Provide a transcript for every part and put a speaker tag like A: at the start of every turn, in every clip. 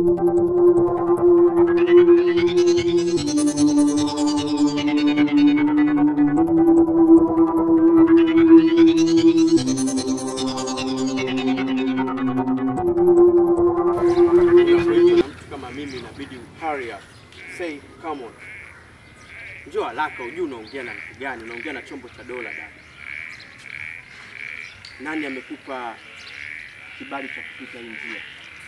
A: Mtu kama mimi inabidi hurry up. Say come on. Njoo haraka ujue unaongea na mtu gani? Unaongea na chombo cha dola dada. Nani amekupa kibali cha kupita hii njia?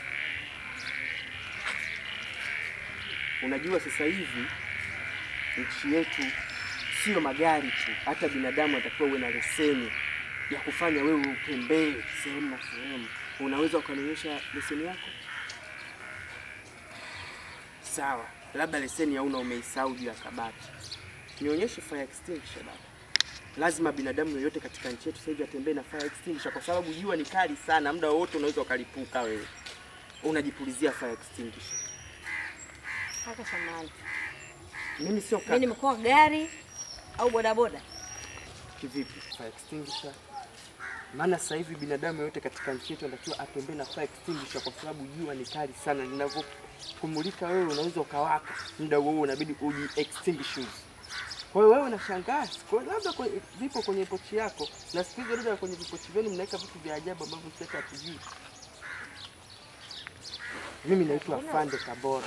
A: Unajua sasa hivi nchi yetu sio magari tu, hata binadamu atakiwa uwe na leseni ya kufanya wewe utembee sehemu na sehemu. Unaweza ukanionyesha leseni yako? Sawa, labda leseni hauna, umeisahau juu ya kabati. Nionyeshe fire extinguisher baba. Lazima binadamu yoyote katika nchi yetu sasa hivi atembee na fire extinguisher, kwa sababu jua ni kali sana, muda wowote unaweza ukalipuka. Wewe unajipulizia fire extinguisher.
B: Kaka samani.
A: Mimi sio
B: Mimi
A: kaka.
B: nimekuwa gari au bodaboda?
A: Kivipi fire extinguisher? Maana sasa hivi binadamu yoyote katika nchi yetu anatakiwa atembee na fire extinguisher, kwa sababu jua ni kali sana, linavyokumulika wewe unaweza ukawaka, muda huo unabidi uji extinguish. Kwa hiyo wewe unashangaa, kwa labda kwe- vipo kwenye pochi yako, na siku hizi labda kwenye vipochi vyenu mnaweka vitu vya ajabu ambavyo sisi hata hatujui. Mimi naitwa Fande Kabora.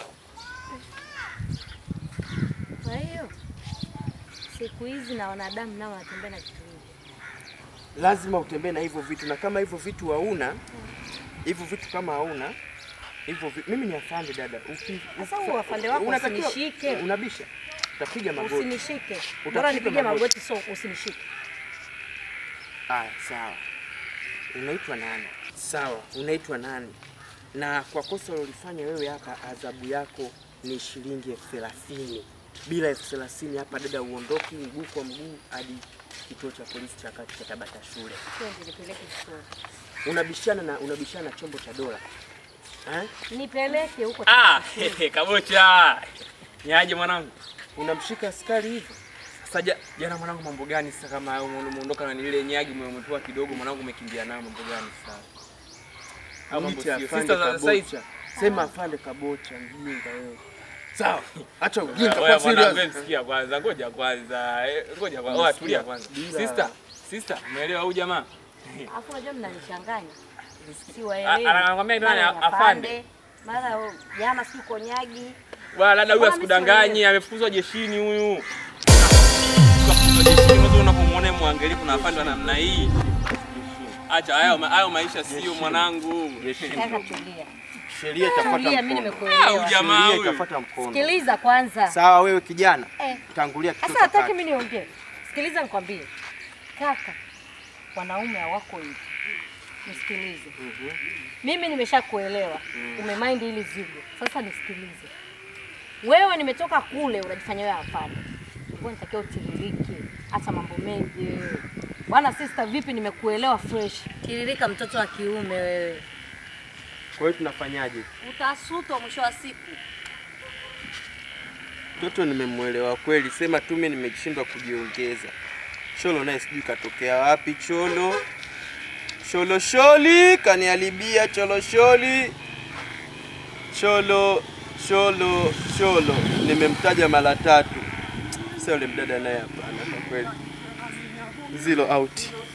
B: Kwa hiyo siku hizi na wanadamu nao wanatembea na vitu vingi.
A: lazima utembee na hivyo vitu, na kama hivyo vitu hauna hivyo vitu kama hauna hivyo vi... mimi ni afande dada. Uki...
B: Sasa huo afande wako
A: unatakiwa-
B: usinishike.
A: Unabisha, utapiga magoti.
B: Usinishike.
A: Utapiga
B: Bora nipige
A: magoti.
B: magoti so usinishike.
A: Aya, sawa. Unaitwa nani? Sawa, unaitwa nani? Na kwa kosa ulilofanya wewe hapa, adhabu yako ni shilingi elfu thelathini. Bila elfu thelathini hapa dada, uondoki mguu kwa mguu hadi kituo cha polisi cha kati cha Tabata shule.
B: Twende nipeleke chuoni.
A: Unabishana na unabishana na chombo cha dola eh?
B: Nipeleke huko.
C: Ah,
B: shule.
C: hehe, kabocha. Niaje mwanangu?
A: Unamshika askari hivyo?
C: Sasa ja- jana mwanangu mambo gani sasa kama ume- umeondoka na ile nyagi ume- umepewa kidogo mwanangu umekimbia nayo mambo gani sasa? Au mambo
A: Mwite
C: sio.
A: afande
C: Sister za sasa hizi.
A: Kabocha. Sema afande Kabocha, mjinga wewe. Sawa, acha ujinga
C: Oya,
A: kwa
C: mwanangu,
A: serious.
C: wewe sikia kwanza, ngoja kwanza. eh, Ngoja kwanza. Oya, tulia kwanza.
A: Bila.
C: Sister, sister, umeelewa huyu jamaa?
B: Alafu unajua mnanichanganya.
C: A-
B: Siwaelewi.
C: anakwambia nani
B: Mara ni
C: afande?
B: Mara oh, jana si konyagi.
C: Bwana labda huyu
B: Mbona
C: asikudanganyi, amefukuzwa jeshini huyu. Kafukuzwa jeshini, mwanzo unapomwona mwangalifu na afande wa namna hii. Acha hayo ma- hayo maisha sio mwanangu.
B: Kaka tulia.
A: Sheria itafuata
B: Tulia, mimi
A: mkono.
C: Au
B: nimekuelewa.
C: jamaa
A: Sheria
C: huyu.
A: itafuata mkono.
B: Sikiliza kwanza.
A: Sawa, wewe kijana,
B: Eh.
A: tangulia kitu
B: Sasa hataki mimi niongee. Sikiliza nikwambie. Kaka, wanaume hawako hivi. Nisikilize. Mimi nimeshakuelewa. Umemind hili zigo. Sasa nisikilize. Wewe nimetoka kule unajifanya wewe afande. Ulikuwa nitakiwa utiririke. Acha mambo mengi wewe. Bwana sister, vipi nimekuelewa fresh. Tiririka mtoto wa kiume wewe.
A: Kwa hiyo tunafanyaje?
B: Utasutwa mwisho wa siku.
A: Mtoto nimemwelewa kweli, sema tu mimi nimeshindwa kujiongeza. Cholo naye sijui katokea wapi Cholo. Cholo sholi kaniharibia Cholo sholi. Cholo Cholo Cholo nimemtaja mara tatu. Sasa yule mdada naye hapana kwa kweli. Zero out.